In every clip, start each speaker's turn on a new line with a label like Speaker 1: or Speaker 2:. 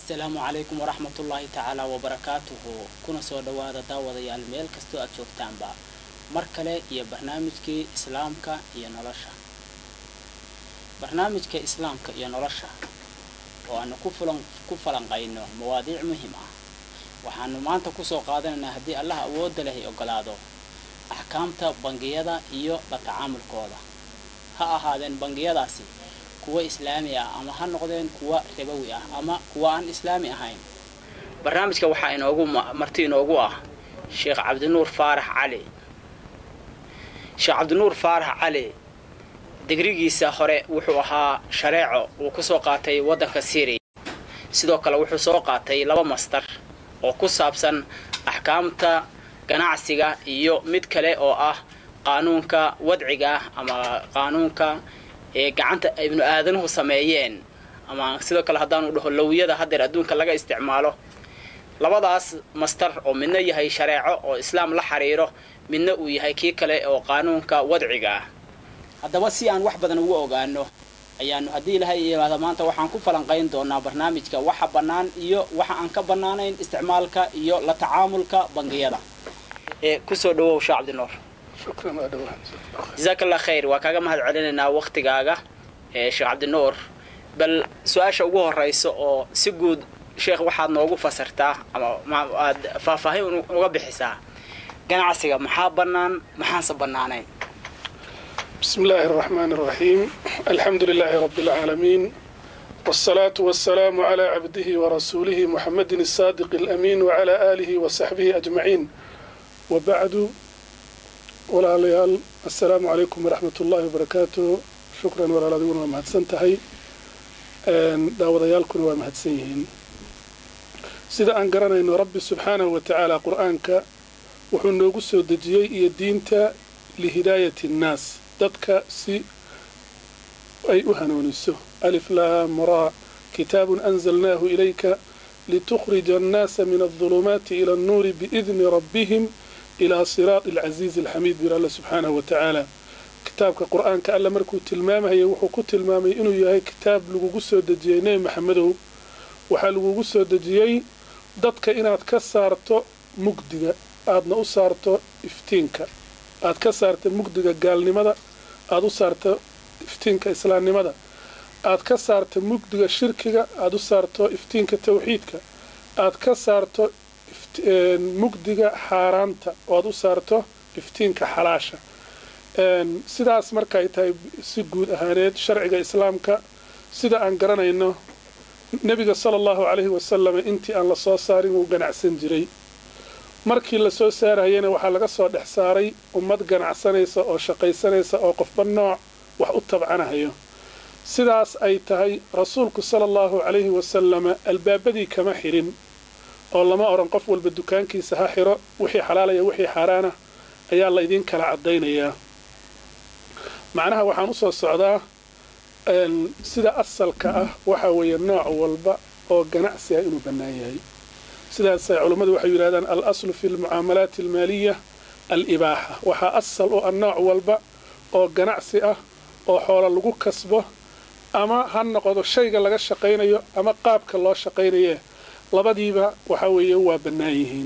Speaker 1: assalaamu calaykum waraxmatullaahi tacaala wabarakaatuhu kuna soo dhowaada daawadayaal meel kastoo aad joogtaanba mar kale iyo barnaamijkii islaamka iyo nolosha barnaamijka islaamka iyo nolosha oo aanu ku falanqayno mawaadiic muhim ah waxaanu maanta kusoo qaadanaynaa haddii allah awoodda leh ay ogolaado axkaamta bangiyada iyo la tacaamulkooda ha ahaadeen bangiyadaasi kuwa islaami ah ama ha noqdeen kuwa ribowi ah ama kuwa aan islaami ahayn barnaamijka waxaa inoogu marti inoogu ah sheekh cabdinuur faarax cali sheekh cabdinuur faarax cali digrigiisa hore wuxuu ahaa shareeco uu kusoo qaatay waddanka syriya sidoo kale wuxuu soo qaatay laba mastar oo ku saabsan axkaamta ganacsiga iyo mid kale oo ah qaanuunka wadciga ah ama qaanuunka ee gacanta ibnu aadanuhu sameeyeen ama sidoo kale haddaanu dhaho lawiyada haddeer adduunka laga isticmaalo labadaas mastar oo midna yahay shareeco oo islaam la xiriiro midna uu yahay kii kale oo qaanuunka wadciga ah haddaba si aan wax badan ugu ogaano ayaanu haddii ilahay yimaado maanta waxaan ku falanqayn doonaa barnaamijka waxa bannaan iyo waxa aan ka bannaanayn isticmaalka iyo la tacaamulka bangiyada ee kusoo dhawow sheekh cabdinuur jazaak allah khayr waa kaaga mahad celinaynaa waktigaaga ee sheekh cabdinuur bal su-aasha ugu horeysa oo si guud sheekh waxaad noogu fasirtaa ama aad faahfaahin uga bixisaa ganacsiga maxaa bannaan maxaanse bannaanayn
Speaker 2: بسم الله الرحمن الرحيم الحمد لله رب العالمين والصلاة والسلام على عبده ورسوله محمد الصادق الأمين وعلى آله وصحبه أجمعين وبعد ولا ليال السلام عليكم ورحمة الله وبركاته شكرا ولا لديون ومهدسن تهي داود يالكن ومهدسنين سيدا أن قرنا إن ربي سبحانه وتعالى قرآنك وحنو قسو دجيي إيا دينتا لهداية الناس dadka si ay u hanuuniso alif laam raa kitaabun anzalnaahu ilayka litukhrija annaasa min aldulumaati ila annuuri biidni rabbihim ilaa siraati alcasiizi alxamiid bir alla subxaanahu wa tacaala kitaabka qur-aanka alla markuu tilmaamaya wuxuu ku tilmaamay inuu yahay kitaab lagugu soo dejiyey nebi maxamedow waxaa lagugu soo dejiyey dadka inaad ka saarto mugdiga aadna u saarto iftiinka aad ka saarta mugdiga gaalnimada aada u saarto iftiinka islaamnimada aad ka saarto mugdiga shirkiga aada u saarto iftiinka tawxiidka aad ka saarto mugdiga xaaraanta oo aad u saarto iftiinka xalaasha sidaas markaay tahay si guud ahaaneed sharciga islaamka sida aan garanayno nebiga sala allahu calayhi wasalam intii aan la soo saarin wuu ganacsan jiray markii lasoo saarayana waxaa laga soo dhex saaray ummad ganacsanaysa oo shaqaysanaysa oo qofba nooc wax u tabcanahayo sidaas ay tahay rasuulku sala allahu calayhi wasalama albaabadii kama xirin oo lama odhan qof walba dukaankiisa ha xiro wixii xalaalaya wixii xaaraana ayaa la idiin kala caddaynayaa macnaha waxaan usoo socdaa sida asalka ah waxaa weeye nooc walba oo ganacsi ah inuu bannaan yahay sidaasay culummadu waxay yidhahdaan al aslu fi lmucaamalaati almaaliya al-ibaaxa waxaa asal u ah nooc walba oo ganacsi ah oo xoola lagu kasbo ama ha noqdo shayga laga shaqaynayo ama qaabka loo shaqaynaye labadiiba waxaa weeye waa bannaan yihiin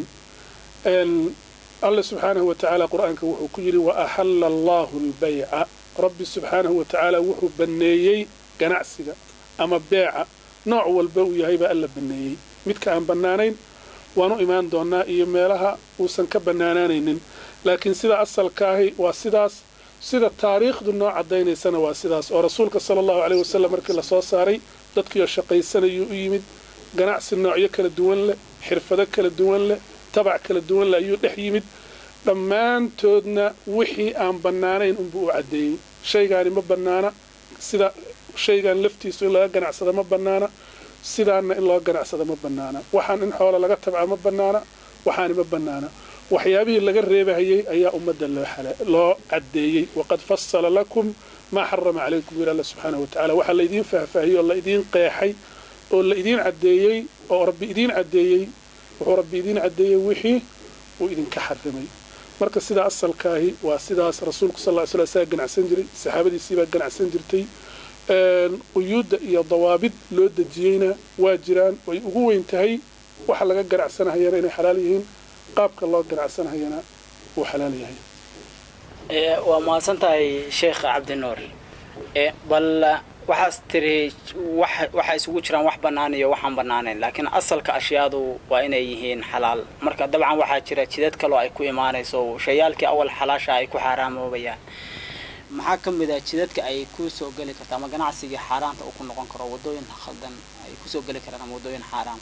Speaker 2: alle subxaanahu wa tacaala qur-aanka wuxuu ku yidhi wa axalla allaahu albayca rabbi subxaanahu wa tacaala wuxuu banneeyey ganacsiga ama beeca nooc walba uu yahay baa alla banneeyey midka aan bannaanayn waan u imaan doonnaa iyo meelaha uusan ka bannaanaanaynin laakiin sida asalka ahi waa sidaas sida taariikhdu noo caddaynaysana waa sidaas oo rasuulka sala allahu caleyhi wasallam markii lasoo saaray dadkiioo shaqaysanayuu u yimid ganacsi noocyo kala duwan leh xirfado kala duwan leh tabac kala duwan leh ayuu dhex yimid dhammaantoodna wixii aan bannaanayn unbuu u caddeeyey shaygaani ma bannaana sida shaygan laftiisu in laga ganacsada ma bannaana sidaanna in loo ganacsada ma bannaana waxaan in xoola laga tabca ma bannaana waxaani ma bannaana waxyaabihii laga reebahayey ayaa ummadda loo caddeeyey waqad fasala lakum maa xarama calaykum yiri alla subxaanahu wa tacala waxaa laydiin faahfaahiyey oo la idiin qeexay oo la idiin caddeeyey oo rabbi idiin caddeeyey wuxuu rabbi idiin caddeeyey wixii uu idinka xarimay marka sidaa asalkaahi waa sidaas rasuulku sal ly sl saa ganacsan jiray saxaabadiisiibaa ganacsan jirtay quyuudda iyo dawaabid loo dejiyeyna waa jiraan way ugu weyn tahay waxa laga ganacsanahayana inay xalaal yihiin qaabka loo ganacsanahayana uu xalaal yahay
Speaker 1: waa mahadsan tahay sheekh cabdinuur bal waxaas tiri waxaa isugu jiraan wax bannaan iyo waxaan bannaanayn laakiin asalka ashyaadu waa inay yihiin xalaal marka dabcan waxaa jira jidad kaloo ay ku imaanayso shayaalkii awal xalaasha ay ku xaaraamoobayaan maxaa ka mid ah jidadka ay ku soo geli karta ama ganacsigii xaaraanta uu ku noqon karo waddooyin khaldan ay kusoo geli karaan ama waddooyin xaaraam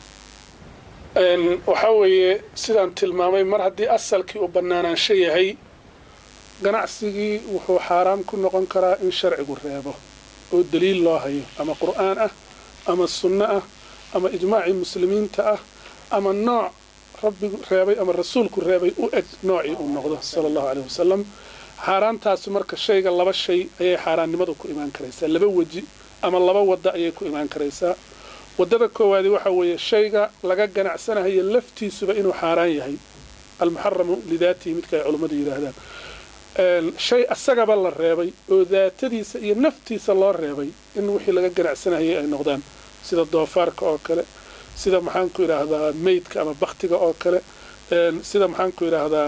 Speaker 2: waxaa weeye sidaan tilmaamay mar haddii asalkii uu bannaanaansho yahay ganacsigii wuxuu xaaraam ku noqon karaa in sharcigu reebo oo daliil loo hayo ama qur'aan ah ama sunno ah ama ijmaacii muslimiinta ah ama nooc rabbigu reebay ama rasuulku reebay u eg noocii uu noqdo sala allahu caleyh wasalam xaaraantaasi marka shayga laba shay ayay xaaraannimadu ku imaan karaysaa laba weji ama laba wadda ayay ku imaan karaysaa waddada koowaadi waxaa weeye shayga laga ganacsanahayo laftiisuba inuu xaaraan yahay almuxaramu lidaatihi midka ay culummadu yidhaahdaan shay asagaba la reebay oo daatadiisa iyo naftiisa loo reebay in wixii laga ganacsanayay ay noqdaan sida doofaarka oo kale sida maxaanku idhaahdaa meydka ama baktiga oo kale sida maxaanku idhaahdaa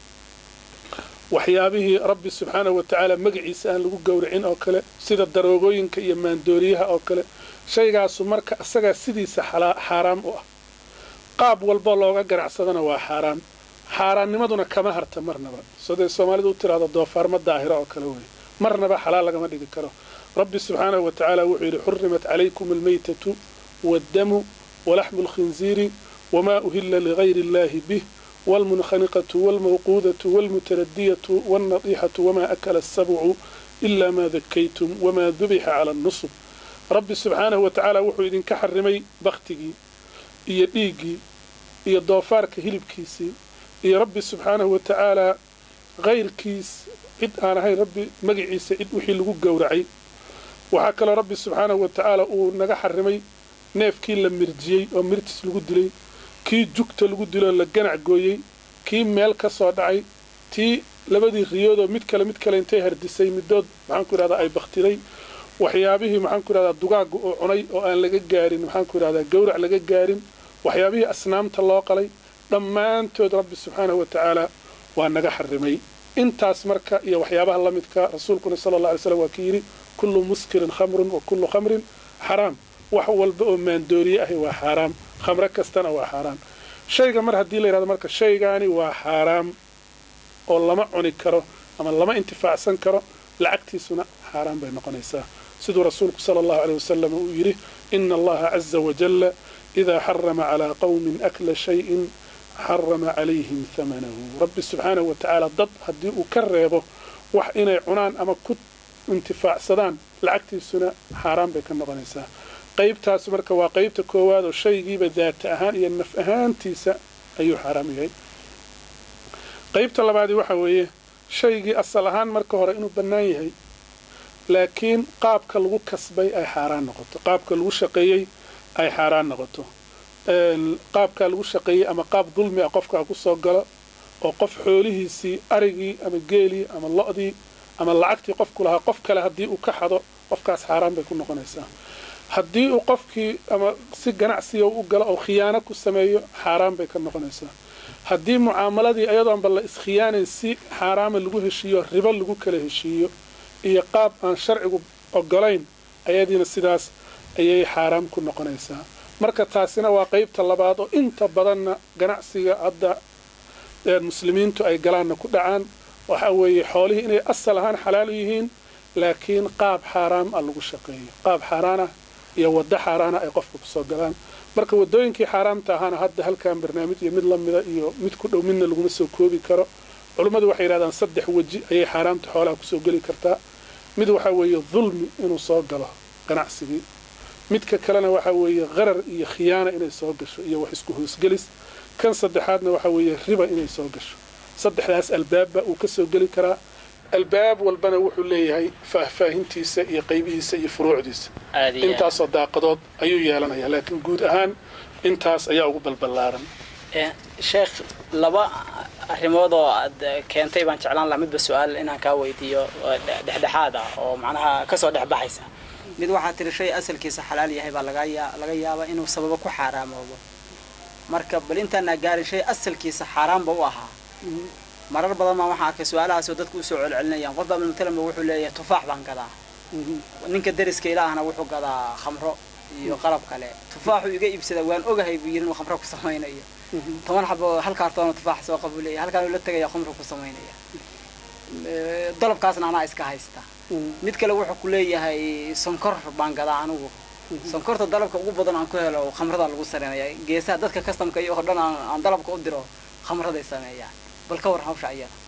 Speaker 2: waxyaabihii rabbi subxaanahu watacaala magaciisa aan lagu gowracin oo kale sida daroogooyinka iyo maandooriyaha oo kale shaygaasu marka asagaa sidiisa xaaraam u ah qaab walba looga ganacsadana waa xaaraam xaaraannimaduna kama harta marnaba soday soomaalidu u tiraahdo doofaarma daahiro oo kale wey marnaba xalaal lagama dhigi karo rabbi subxaanahu wa tacaala wuxuu yidhi xurimat calaykum almaytatu waaddamu walaxmu alkhinziiri wamaa uhilla ligayri illaahi bih waalmunkhaniqatu waalmawquudatu waalmutaradiyatu waalnadiixatu wamaa akala asabcu ilaa maa dakaytum wamaa dubixa cala annusub rabbi subxaanahu wa tacaala wuxuu idinka xarimay bakhtigii iyo dhiiggii iyo doofaarka hilibkiisii iyo rabbi subxaanahu wa tacaalaa kayrkiis cid aan ahayn rabbi magaciisa cid wixii lagu gowracay waxaa kaloo rabbi subxaanahu wa tacaala uu naga xarimay neefkii la mirjiyey oo mirtis lagu dilay kii jugta lagu diloo la ganac gooyey kii meel ka soo dhacay tii labadii riyoodoo mid kale mid kale intay hardisay middood maxaanku idhahdaa ay bakhtiday waxyaabihii maxaanku idhahdaa dugaagga uu cunay oo aan laga gaarin maxaanku idhahdaa gowrac laga gaarin waxyaabihii asnaamta loo qalay dhammaantood rabbi subxaanahu wa tacaalaa waa naga xarimay intaas marka iyo waxyaabaha la midka rasuulkuna sala alla alay slam waa ki yidhi kullu muskirin khamrun wa kullu khamrin xaraam wax walba oo maandooriye ahi waa xaaraam khamro kastana waa xaaraam shayga mar haddii la yidhahdo marka shaygaani waa xaaraam oo lama cuni karo ama lama intifaacsan karo lacagtiisuna xaaraan bay noqonaysaa siduu rasuulku sala allahu aleyh wasalam uu yidhi ina allaha caza wajalla idaa xarama calaa qowmin akla shayin xarama calayhim hamanahu rabbi subxaanahu wa tacaala dad haddii uu ka reebo wax inay cunaan ama ku intifaacsadaan lacagtiisuna xaaraan bay ka noqonaysaa qaybtaas marka waa qaybta koowaad oo shaygiiba daata ahaan iyo naf ahaantiisa ayuu xaaraam yahay qaybta labaadi waxa weeye shaygii asal ahaan marka hore inuu bannaan yahay laakiin qaabka lagu kasbay ay xaaraan noqoto qaabka lagu shaqeeyey ay xaaraan noqoto qaabkaa lagu shaqeeyey ama qaab dulmi ah qofkaa ku soo galo oo qof xoolihiisii arigii ama geelii ama lo-dii ama lacagtii qofku lahaa qof kale haddii uu ka xado qofkaas xaaraan bay ku noqonaysaa haddii uu qofkii ama si ganacsiga u galo oo khiyaano ku sameeyo xaaraan bay ka noqonaysaa haddii mucaamaladii ayadoonba la iskhiyaanayn si xaaraama lagu heshiiyo ribo lagu kala heshiiyo iyo qaab aan sharcigu ogolayn ayadiina sidaas ayay xaaraam ku noqonaysaa marka taasina waa qaybta labaad oo inta badanna ganacsiga hadda muslimiintu ay galaanna ku dhacaan waxa weeye xoolihii inay asal ahaan xalaal yihiin laakiin qaab xaaraam ah lagu shaqeeyo qaab xaaraan ah iyo waddo xaaraana ay qofka kusoo galaan marka waddooyinkii xaaraamta ahaana hadda halkan barnaamij iyo mid lamida iyo mid ku dhow midna laguma soo koobi karo culummadu waxay yidhahdaan saddex weji ayay xaaraamta xoolaha kusoo geli kartaa mid waxaa weeye dulmi inuu soo galo ganacsigii midka kalena waxaa weeye qarar iyo khiyaana inay soo gasho iyo wax isku hoosgelis kan saddexaadna waxaa weeye riba inay soo gasho saddexdaas albaabba uu ka soo geli karaa albaab walbana wuxuu leeyahay faahfaahintiisa iyo qaybihiisa iyo furuucdiisa intaasoo daaqadood ayuu yeelanayaa laakiin guud ahaan intaas ayaa ugu balballaaran
Speaker 1: sheekh laba arrimood oo aad keentay baan jeclaan lahaa midba su-aal inaan kaa weydiiyo dhexdhexaad ah oo macnaha kasoo dhex baxaysa mid waxaa tiri shay asalkiisa xalaal yahay baa laga yaa laga yaabaa inuu sababo ku xaaraamoobo marka bal intaanaa gaarin shay asalkiisa xaaraanba u ahaa marar badan baa waxaa arkay su-aalahaasoo dadku usoo celcelinayaan qof baa matalanba wuxuu leeyahay tufaax baan gadaa ninka dariska ilaahna wuxuu gadaa khamro iyo qalab kale tufaaxuu iga iibsada waan ogahay buu yidhi inuu khamro ku samaynayo toban xabo hal kaartoona tufaax soo qabu leeyahay halkaan la tegaya khamro ku samaynaya dalabkaasna anaa iska haysta mid kale wuxuu ku leeyahay sonkor baan gadaa anigu sonkorta dalabka ugu badan aan ku helo khamrada lagu sareynaya geesaha dadka customka iyo oo dhan aan dalabka u diro khamraday sameeyaan bal ka war hawsha iyada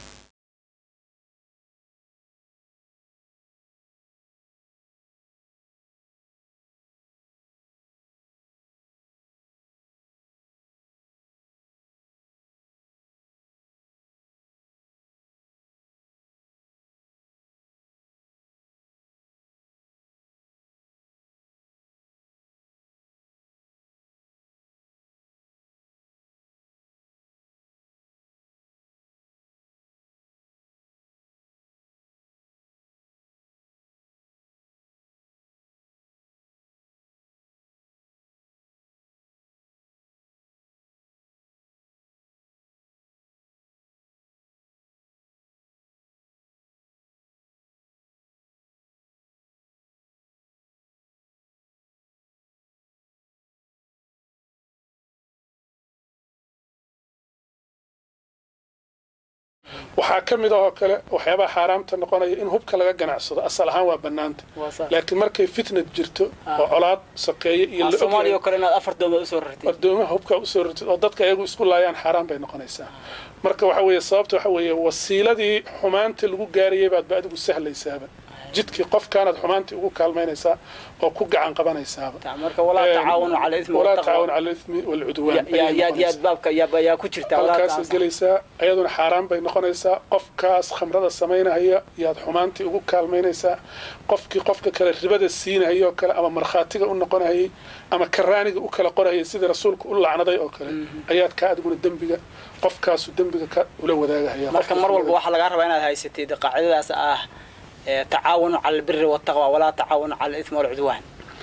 Speaker 2: waxaa ka mid ahoo kale waxyaabaha xaaraamta noqonaya in hubka laga ganacsado asal ahaan waa bannaanta laakiin markay fitnad jirto oo colaad sokeeye iyo la
Speaker 1: soomaaliya oo kale inaad afar doomood usoo rartid
Speaker 2: ardoomaha hubka usoo rartid oo dadka iyagu isku laayaan xaaraan bay noqonaysaa marka waxa weeye sababta waxa weeye wasiiladii xumaanta lagu gaarayay baad ba adigu sahlaysaaba jidkii qofkaanaad xumaantii ugu kaalmaynaysaa oo ku gacan qabanaysaaba
Speaker 1: marka walaa tacaawanu cala ismi
Speaker 2: walaa tacaawun cala ismi walcudwaan
Speaker 1: yaad yaad baabka yaa yaa ku jirta
Speaker 2: halkaasaad gelaysaa ayaduna xaaraan bay noqonaysaa qofkaas khamrada samaynahaya yaad xumaantii ugu kaalmaynaysaa qofkii qofka kale ribada siinahayoo kale ama markhaatiga u noqonahayay ama karaaniga u kala qorahayay sidii rasuulku u lacnaday oo kale ayaad kaa adiguna dembiga qofkaasu dembiga ka ula wadaagahaya
Speaker 1: marka mar walba waxaa lagaa rabaa inaad haysatid qaacidadaas ah tacaawanu cala albiri waltaqwa walaa tacaawanu cala alismi walcudwaan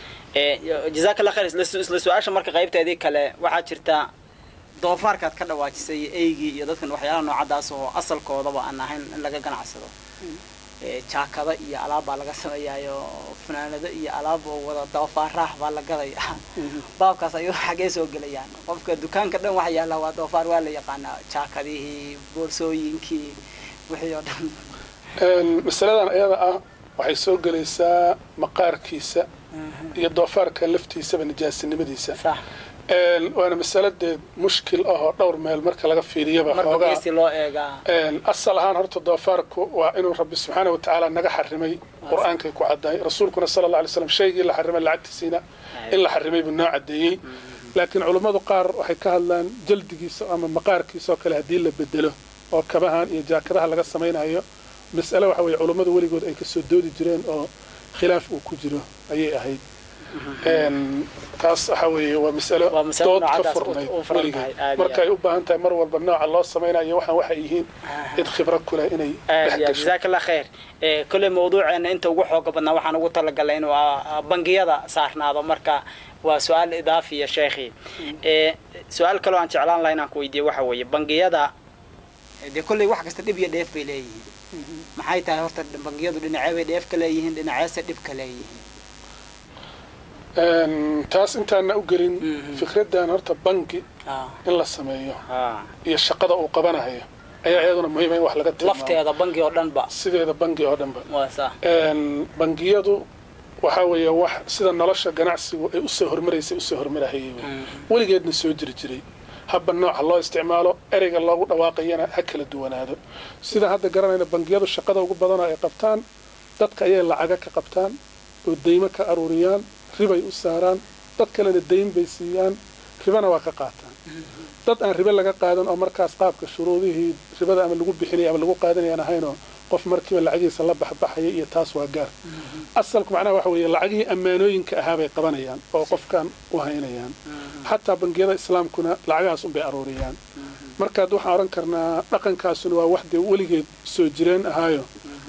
Speaker 1: jazaaka allah khayr isla su-aasha marka qaybteedii kale waxaa jirta doofaarkaad ka dhawaajisay eygii iyo dadkan waxyaalaha noocadaas oo asalkoodaba aan ahayn in laga ganacsado jaakada iyo alaab baa laga sameeyaayo fanaanado iyo alaab oo wada doofaaraah baa la gadaya baabkaas ayuu xagee soo gelayaan qofka dukaanka dhan waxa yaalla waa doofaar waa la yaqaanaa jaakadihii boorsooyinkii wixii oo dhan
Speaker 2: masaladan ayada ah waxay soo gelaysaa maqaarkiisa iyo doofaarka laftiisaba nijaasinimadiisa waana masaladeed mushkil ah oo dhowr meel marka laga fiiriyaba asal ahaan horta doofaarku waa inuu rabbi subxaana wa tacaala naga xarimay qur-aankay ku caddahay rasuulkuna sala alla alay slam shaygii la xarimay lacagtiisiina in la xarimay buu noo caddeeyey laakiin culummadu qaar waxay ka hadlaan jaldigiisa ama maqaarkiisa oo kale haddii la bedelo oo kabahan iyo jaakadaha laga samaynayo mas'ale waxa weeye culummadu weligood ay kasoo doodi jireen oo khilaaf uu ku jiro ayay ahayd taas waxa weeye waa masalo dood ka furnayd weligeed markaay u baahan tahay mar walba nooca loo samaynayo waxaan waxay yihiin cid khibro ku leh inay
Speaker 1: jazaaka allah khayr kolley mawduuceena inta ugu xooga badnaa waxaan ugu talagalay inuu bangiyada saarnaado marka waa su-aal idaafiya sheekhi su-aal kaloo aan jeclaan laha inaan ku weydiiye waxa weeye bangiyada dee kolley wax kasta dhib iyo dheef bay leeyihiin maxay tahay horta bangiyadu dhinacee bay dheef ka leeyihiin dhinaceese dhib ka leeyihiin
Speaker 2: taas intaana u gelin fikraddan horta bangi in la sameeyo iyo shaqada uu qabanayo ayaa iyaduna muhiima in wax laga tilmaamo
Speaker 1: lafteeda bangi oo dhanba
Speaker 2: sideeda bangi oo dhanba bangiyadu waxaa weeye wax sida nolosha ganacsigu ay usoo hormaraysay usoo hormarahayay weligeedna soo jiri jiray habba nooca loo isticmaalo ereyga loogu dhawaaqayana ha kala duwanaado sida hadda garanayna bangiyadu shaqada ugu badanoo ay qabtaan dadka ayay lacaga ka qabtaan oo deymo ka aruuriyaan ribay u saaraan dad kalena dayn bay siiyaan ribana waa ka qaataan dad aan ribe laga qaadan oo markaas qaabka shuruudihii ribada ama lagu bixinaya ama lagu qaadanayaan ahaynoo qof markiiba lacagihiisa la baxbaxaya iyo taas waa gaar asalku macnaha waxa weeye lacagihii ammaanooyinka ahaa bay qabanayaan oo qofkan u haynayaan xataa bangiyada islaamkuna lacagahaas unbay aruuriyaan markaad waxaan odhan karnaa dhaqankaasuna waa wax dee weligeed soo jireen ahaayo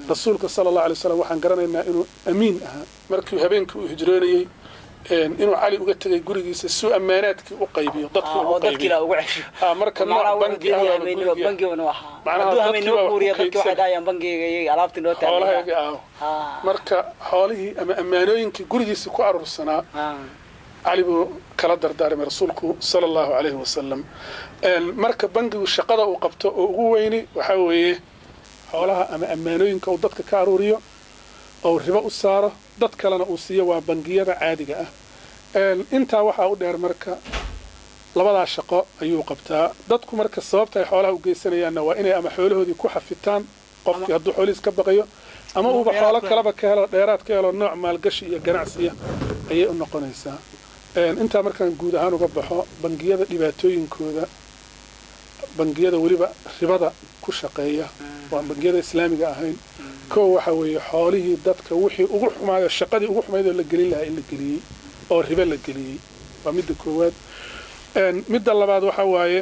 Speaker 2: rasuulka sala allahu alay wasalam waxaan garanaynaa inuu amiin ahaa markii habeenkii uu hijroonayey inuu cali uga tegay gurigiisa suu ammaanaadkii u qaybiyo dadkii ugu qaybiyo
Speaker 1: ugu cesho
Speaker 2: Ah, marka nooc bangi ah waaba guriga
Speaker 1: bangiguna wahaa
Speaker 2: Macnaha
Speaker 1: hadduu
Speaker 2: dadkii
Speaker 1: hameen noo
Speaker 2: baa wax
Speaker 1: guuriya
Speaker 2: ku
Speaker 1: dadki waxay
Speaker 2: kaydsan.
Speaker 1: dhahayaan bangiga iyaga alaabtii noo
Speaker 2: xoolahaygii
Speaker 1: taagay
Speaker 2: ah marka xoolihii ama ammaanooyinkii gurigiisa ku aruursanaa cali buu kala dardaarmay rasuulku sala allahu calayhi wasalam marka bangigu shaqada uu qabto oo ugu weyni waxaa weeye xoolaha ama ammaanooyinka uu dadka ka aruuriyo oo ribo u saaro dad kalena uu siiyo waa bangiyada caadiga ah intaa waxaa u dheer marka labadaa shaqo ayuu qabtaa dadku marka sababta ay xoolaha u geysanayaanna waa inay ama xoolahoodii ku xafitaan qofkii hadduu xoolihiis ka baqayo ama uuba xoolo kaleba ka helo dheeraad ka helo nooc maalgashi iyo ganacsiya ayay u noqonaysaa intaa markaan guud ahaan uga baxo bangiyada dhibaatooyinkooda bangiyada weliba ribada ku shaqeeya waan bangiyada islaamiga ahayn kow waxa weeye xoolihii dadka wixii ugu xumaayo shaqadii ugu xumayd oo la gelin lahaa in la geliyey oo ribo la geliyey waa midda koowaad midda labaad waxa waaye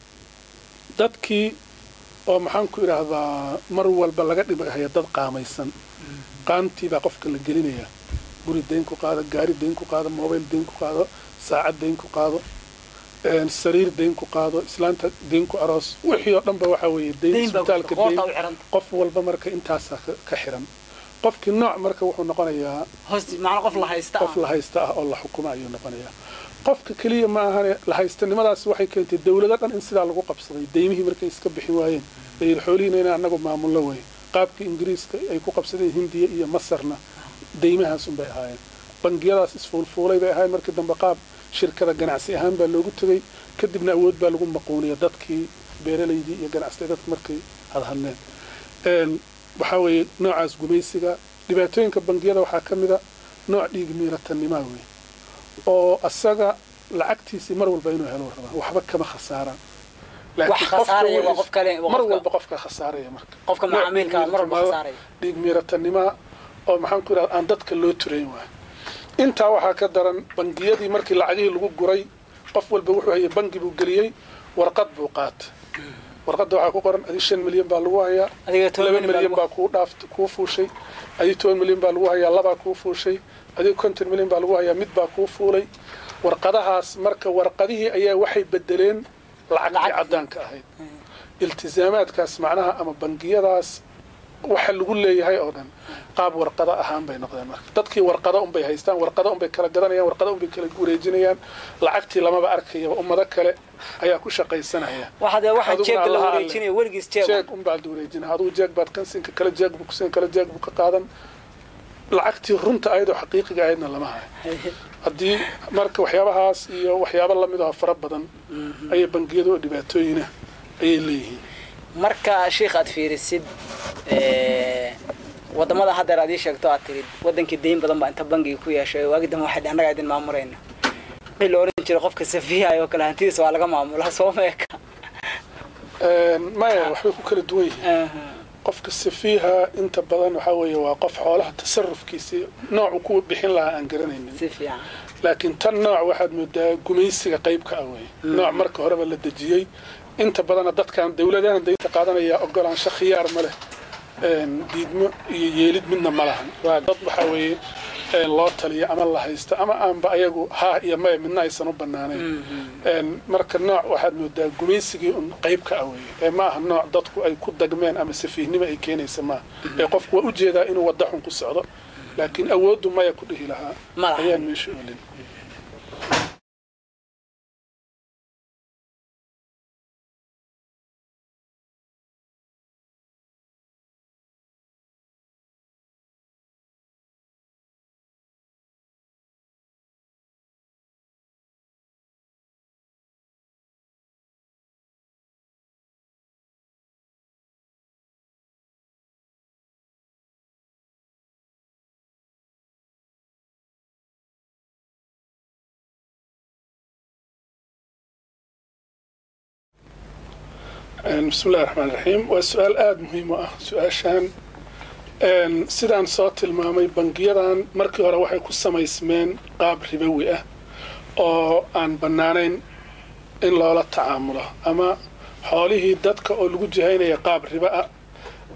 Speaker 2: dadkii oo maxaan ku idhaahdaa mar walba laga dhibhaya dad qaamaysan qaantii baa qofka la gelinayaa guri dayn ku qaado gaari dayn ku qaado mobile dayn ku qaado saacad dayn ku qaado sariir dayn ku qaado islaanta dayn ku aroos wixii oo dhanba waxaa weeye dayn isbitaalka dayn qof walba marka intaasaa ka xiran qofkii nooc marka wuxuu noqonayaa
Speaker 1: qof la haysta
Speaker 2: qof la haysta ah oo la xukuma ayuu noqonayaa qofka keliya ma ahane la haystanimadaasi waxay keentay dawlado dhan in sidaa lagu qabsaday daymihii markay iska bixi waayeen layidhi xoolihiina inaan annagu maamullo wey qaabkii ingiriiska ay ku qabsadeen hindiya iyo masarna daymahaas unbay ahaayeen bangiyadaas isfuulfuulay bay ahaayeen markii dambe qaab shirkada ganacsi ahaan baa loogu tegey kadibna awood baa lagu maquuniya dadkii beeralaydii iyo ganacsiga dadka markay hadhadleen waxaa weeye noocaas gumaysiga dhibaatooyinka bangiyada waxaa ka mida nooc dhiig miiratanimaa wey oo asaga lacagtiisii mar walba inuu helo rabaa waxba kama khasaaraan mar walba qofka khasaaraya marka dhiig miiratanimaa oo maxaan ku idhahda aan dadka loo turayn waay intaa waxaa ka daran bangiyadii markii lacagihii lagu guray qof walba wuxuu hayay bangi buu geliyey warqad buu qaata warqadda waxaa ku qoran adi shan milyan baa lagu hayaa laba milyan baa kuu dhaaf kuu fuushay adi toban milyan baa lagu hayaa labaa kuu fuushay adi konton milyan baa lagu hayaa mid baa kuu fuulay warqadahaas marka warqadihii ayaa waxay bedeleen lacagtii caddaanka ahayd iltizaamaadkaas macnaha ama bangiyadaas waxa lagu leeyahay oo dhan qaab warqada ahaan bay noqdeen marka dadkii warqada unbay haystaan warqada unbay kala gadanayaan warqada unbay kala wareejinayaan lacagtii lamaba arkayaba ummado kale ayaa ku shaqaysanaya jeeg unbaad wareejina adugu jeeg baad kansinka kale jeeg buu kusin kale jeeg buu ka qaadan lacagtii runta ayadoo xaqiiqiga ahaydna lama hayo haddii marka waxyaabahaas iyo waxyaabo lamid aho fara badan ayay bangiyadu oo dhibaatooyina ayay leeyihiin
Speaker 1: marka sheikh aad fiirisid wadamada haddeer aad ii sheegto aad tirid wadankii dayn badan baa inta bangiga ku yeeshay waagi dambe waxay annagaa idin maamurayna wixii la oran jiray qofka safiihay oo kale hantidiisa waa laga maamulaa soo meeka
Speaker 2: maya waxbay ku kala duwan yihiin qofka safiiha inta badan waxaa weeye waa qof xoolaha tasarufkiisii noocu ku bixin lahaa aan garanaynin
Speaker 1: si fiican
Speaker 2: laakiin tan nooc waxaad moodaa gumaysiga qaybka ah wey nooc marka horeba la dejiyey inta badana dadkan dawladahan daynta qaadanaya ogolaansho khiyaar ma leh diidmo iyo yeelid midna ma lahan waa dad waxaa weeye loo taliya ama la haysto ama aanba ayagu haa iyo maya midna aysan u banaanayn marka nooc waxaad moodaa gumaysigii un qayb ka ah weeye ee ma aha nooc dadku ay ku dagmeen ama safiihnimo ay keenaysa maaha ee qofku waa ujeedaa inuu wadda xun ku socdo laakiin awooddu maya ku dhihi lahaa ayaan meesha olin bismi illahi raxmaan raxiim waa su-aal aada muhiim u ah su-aashaan sidaan soo tilmaamay bangiyadan markii hore waxay ku samaysmeen qaab ribowi ah oo aan bannaanayn in loola tacaamulo ama xoolihii dadka oo lagu jihaynaya qaab ribo ah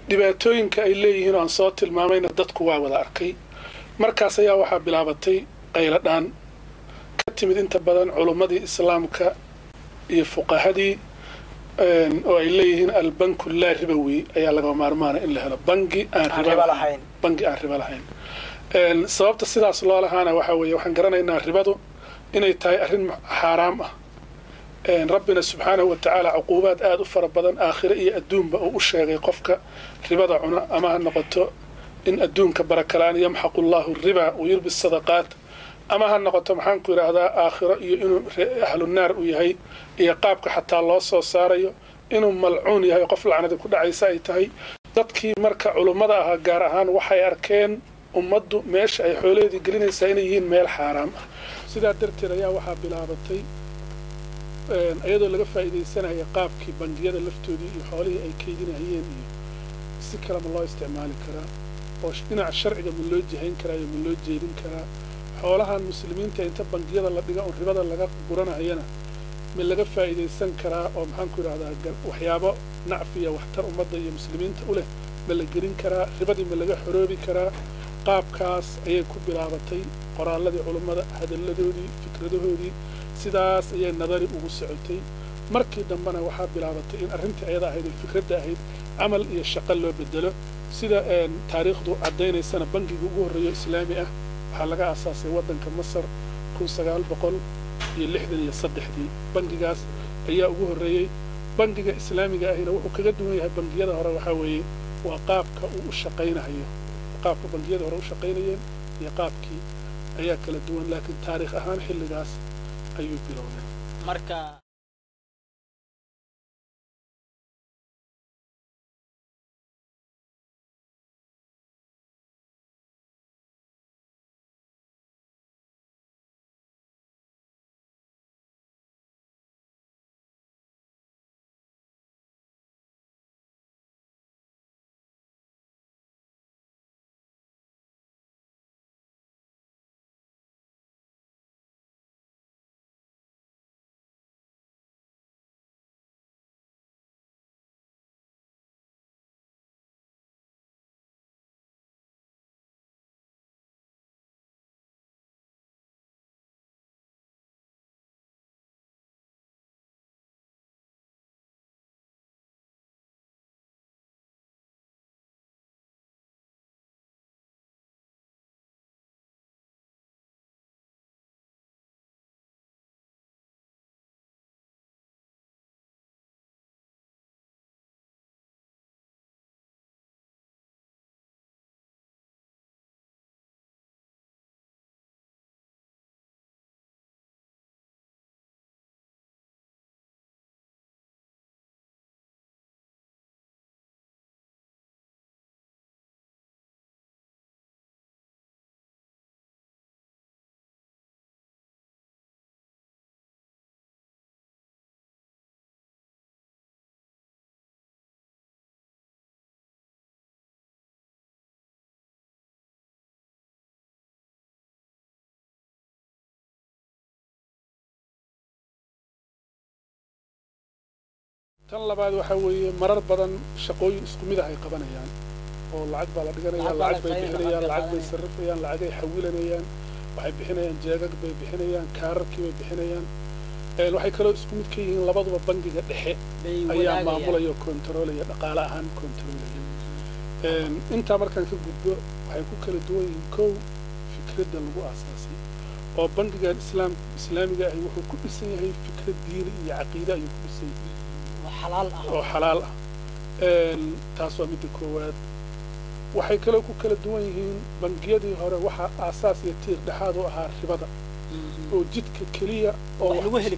Speaker 2: dhibaatooyinka ay leeyihiin oo aan soo tilmaamayna dadku waa wada arkay markaas ayaa waxaa bilaabatay qayladhaan ka timid inta badan culummadii islaamka iyo fuqahadii oo ay leeyihiin albanku laa ribowi ayaa laga maarmaana in la helo bangi aan riba lahayn bangi aan ribo lahayn sababta sidaas loo lahaana waxaa weeye waxaan garanaynaa ribadu inay tahay arrin xaaraam ah rabbina subxaanahu wa tacaala cuquubaad aada u fara badan aakhire iyo adduunba uu u sheegay qofka ribada cuna ama ha noqoto in adduunka barakalaan yamxaqu allahu riba wayurbi sadaqaat ama ha noqoto maxaanku yidhaahdaa aakhiro iyo inuu ahlunaar u yahay iyo qaabka xataa loo soo saarayo inuu malcuun yahay qof lacnadi ku dhacaysa ay tahay dadkii marka culummada ahaa gaar ahaan waxay arkeen ummaddu meesha ay xoolaheedii gelinaysaa inay yihiin meel xaaraam ah sidaa darteed ayaa waxaa bilaabatay iyadoo laga faa'iidaysanaya qaabkii bangiyada laftoodii iyo xoolihii ay kaydinahayeen iyo si kalema loo isticmaali karaa oo dhinaca sharciga ma loo jihayn karaa iyo ma loo jeedin karaa xoolahan muslimiinta inta bangiyada la dhiga oo ribada laga guranahayana ma laga faa'iidaysan karaa oo maxaanku yidhahdaa waxyaabo nacfiya waxtar ummadda iyo muslimiinta u leh ma la gelin karaa ribadii ma laga xoroobi karaa qaabkaas ayay ku bilaabatay qoraalladii culummada hadalladoodii fikradahoodii sidaas ayay nadari ugu socotay markii dambena waxaa bilaabatay in arrintii ayada ahayd ee fikradda ahayd camal iyo shaqo loo bedelo sida taariikhdu caddaynaysana bangiga ugu horreeyo islaami ah waxaa laga aasaasay waddanka masar kun sagaal boqol iyo lixdan iyo saddexdii bangigaas ayaa ugu horreeyey bangiga islaamiga ahina wuxuu kaga duwan yahay bangiyada hore waxaa weeye waa qaabka uu u shaqaynahayo qaabka bangiyada hore u shaqaynayeen iyo qaabkii ayaa kala duwan laakiin taariikh ahaan xilligaas ayuu bilowday
Speaker 1: marka
Speaker 2: tan labaad waxaa weeye marar badan shaqooyin isku mid ah ay qabanayaan oo lacag baa la dhiganaya lacag bay bixinayaan lacag bay sarrifayaan lacagay xawilanayaan waxay bixinayaan jeegag bay bixinayaan kaararkii bay bixinayaan waxay kaloo isku mid ka yihiin labaduba bangiga dhexe ayaa maamulaya oo kontaroolaya dhaqaale ahaan kontaroolaya intaa markaan ka gudbo waxay ku kala duwan yihiin kow fikradda lagu aasaasay oo bangigan islaam islaamiga ahi wuxuu ku dhisan yahay fikrad diini iyo caqiide ayuu ku dhisan yahay oo xalaal ah taas waa midda koowaad waxay kaloo ku kala duwan yihiin bangiyadii hore waxaa aasaas iyo tiir dhexaad u ahaa ribada oo jidka keliya oo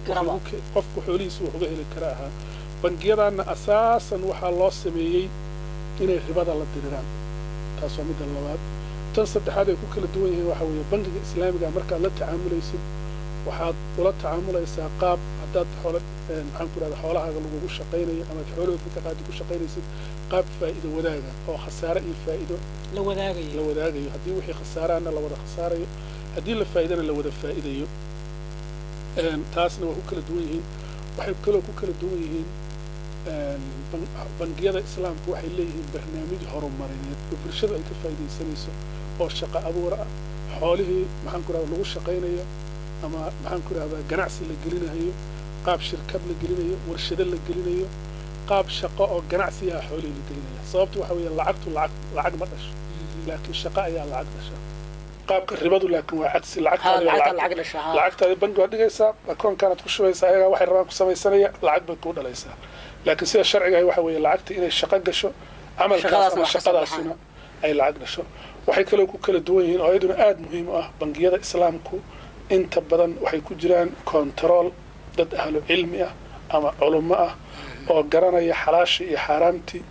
Speaker 2: qofku xoolihiisa wax uga heli kara ahaa bangiyadaanna asaasan waxaa loo sameeyey inay ribada la diriraan taas waa midda labaad tan saddexaad ay ku kala duwan yihiin waxaa weeye bangiga islaamiga markaad la tacaamulaysid waxaad ula tacaamulaysaa qaab haddaad xoolo maxaan ku rahda xoolahaaga lagugu shaqaynayo amaad xoolahood ka qaadi ku shaqaynaysid qaab faa'iido wadaaga oo khasaare iyo faa'iido
Speaker 1: la wadaagayo
Speaker 2: la wadaagayo haddii wixii khasaaraana la wada khasaarayo haddii la faa'iidana la wada faa'iidayo taasna waa ku kala duwan yihiin waxay kaloo ku kala duwan yihiin bangiyada islaamku waxay leeyihiin barnaamij horumarineed oo bulshadu ay ka faa'iidaysanayso oo shaqo abuur ah xoolihii maxaan ku rahda lagu shaqaynayo ama maxaan ku rahdaa ganacsi la gelinayo qaab shirkad la gelinayo warshado la gelinayo qaab shaqo oo ganacsi ah xoolihii la gelinaya sababtu waxa weeye lacagtu lacag lacag ma dhasho laakiin shaqo ayaa lacag dhasha qaabka ribadu laakiin waa cagsi lacagtaadi bangi waad dhigaysaa akoonkaanaad ku shubaysaa ayagaa waxay rabaan ku samaysanaya lacag bay kuu dhalaysaa laakiin sida sharcigaah waxa weeye lacagta inay shaqo gasho camalkaas ama shaqadaasina ay lacag dhasho waxay kaloo ku kala duwan yihiin oo iyaduna aada muhiim u ah bangiyada islaamku inta badan waxay ku jiraan kontarool dad ahlu cilmi ah ama culummo ah oo garanaya xalaashii iyo xaaraamtii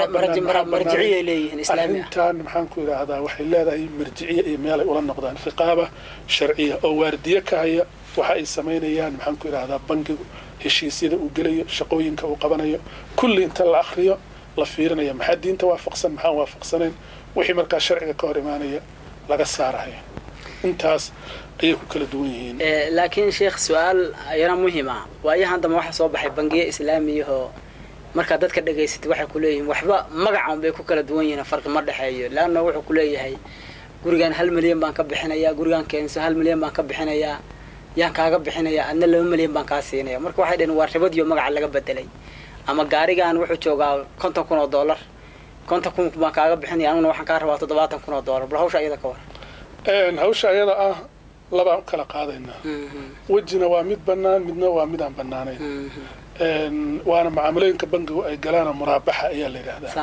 Speaker 2: arrintan maxaan ku idhaahdaa waxay leedahay marjiciye iyo meelay ula noqdaan riqaaba sharciya oo waardiye ka haya waxa ay samaynayaan maxaan ku idhaahdaa bangigu heshiisyada uu gelayo shaqooyinka uu qabanayo kulli inta la akriyo la fiirinayo maxaa diinta waafaqsan maxaan waafaqsanayn wixii markaa sharciga ka hor imaanaya laga saaraya intaas ayay ku kala duwan yihiin
Speaker 1: laakiin sheekh su-aal ayana muhiim ah waayahan dambe waxaa soo baxay bangiye islaamiyahoo markaa dadka dhegaysatay waxay ku leeyihiin waxba magacan bay ku kala duwan yihiin farqi ma dhexeeyo leanna wuxuu ku leeyahay gurigaan hal milyan baan ka bixinayaa gurigaan keenso hal milyan baan ka bixinayaa yaan kaaga bixinayaa adna laba milyan baan kaa siinaya marka waxay dhaheen waa ribadiyo magaca laga bedelay ama gaarigaan wuxuu joogaa konton kun oo dollar konton kun baan kaaga bixinaya aniguna waxaan kaa rabaa toddobaatan kun oo dollar bal hawsha iyada ka war
Speaker 2: hawsha ayada ah labaan u kala qaadaynaa wejina waa mid bannaan midna waa mid aan bannaanayn waana macaamilooyinka bangigu ay galaana muraabaxa ayaa la yidhaahdaa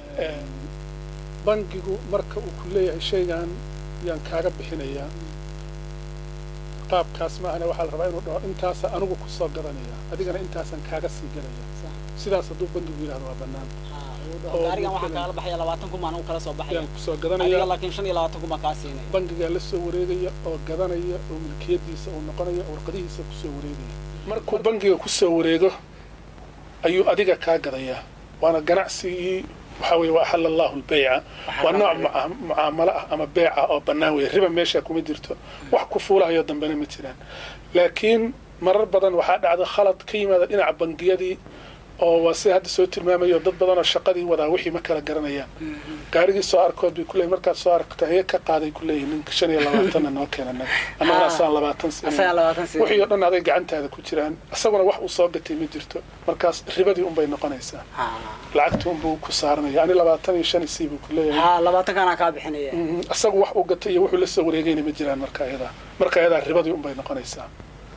Speaker 2: bangigu marka uu ku leeyahay shaygan yaan kaaga bixinayaa qaabkaas maahane waxaa la rabaa inuu dhaho intaasa anigu kusoo gadanaya adigana intaasaan kaaga sii gadaya sidaas hadduu bangigu yidhahdo waa bannaan
Speaker 1: gaarigan waxaan kaala baxaya labaatan kun baan anigu kala soo baxaya
Speaker 2: yaan kusoo gadanaya
Speaker 1: laakiin shan iyo labaatan kun baan kaa siinaya
Speaker 2: bangigaa la soo wareegaya oo gadanaya oo milkiyadiisa uu noqonaya warqadihiisa kusoo wareegaya markuu bangiga kusoo wareego ayuu adiga kaa gadayaa waana ganacsigii waxaa weye waa axala allahu lbeyca waa nooc mucaamalo ah ama beeca oo bannaan weeye riba meesha kuma jirto wax ku fuulahayo dambena ma jiraan laakiin marar badan waxaa dhacda khalad ka yimaada dhinaca bangiyadii oo waa sida hadda soo tilmaamayo dad badanoo shaqadii wadaa wixii ma kala garanayaan gaarigii soo arkood bay kuleeyihin markaad soo aragta heye ka qaaday kuleeyihin ninka shan iyo labaatanna noo keena naga annagana asaan labaatan siin wixii oo dhan aday gacantaada ku jiraan isaguna wax uu soo gatay ma jirto markaas ribadii unbay noqonaysaa lacagtii unbuu ku saaranaya ani labaatan iyo shan isii buu kuleeyahay
Speaker 1: labaatankaana kaa bixinaya
Speaker 2: isagu wax uu gatay iyo wuxuu la soo wareegayna ma jiraan marka ayadaa marka ayadaa ribadii unbay noqonaysaa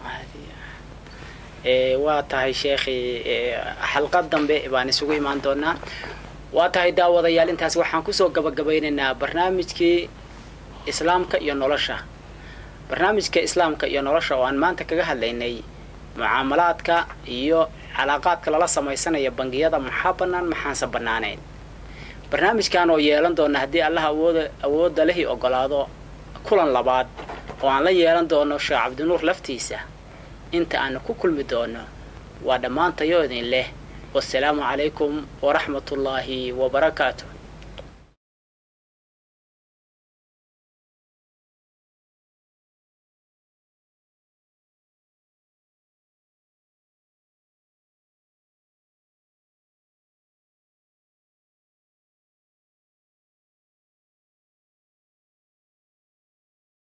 Speaker 1: waa tahay sheekhi xalqad dambe baan isugu imaan doonaa waa tahay daawadayaal intaas waxaan kusoo gabagabaynaynaa barnaamijkii islaamka iyo nolosha barnaamijka islaamka iyo nolosha oo aan maanta kaga hadlaynay mucaamalaadka iyo calaaqaadka lala samaysanaya bangiyada maxaa bannaan maxaanse bannaanayn barnaamijkan oo yeelan doona haddii allah awooda awoodda lehi ogolaado kulan labaad oo aan la yeelan doono sheekh cabdinuur laftiisa inta aanu ku kulmi doono waa dhammaantayo idin leh wasalaamu calaykum waraxmatullaahi wabarakaatu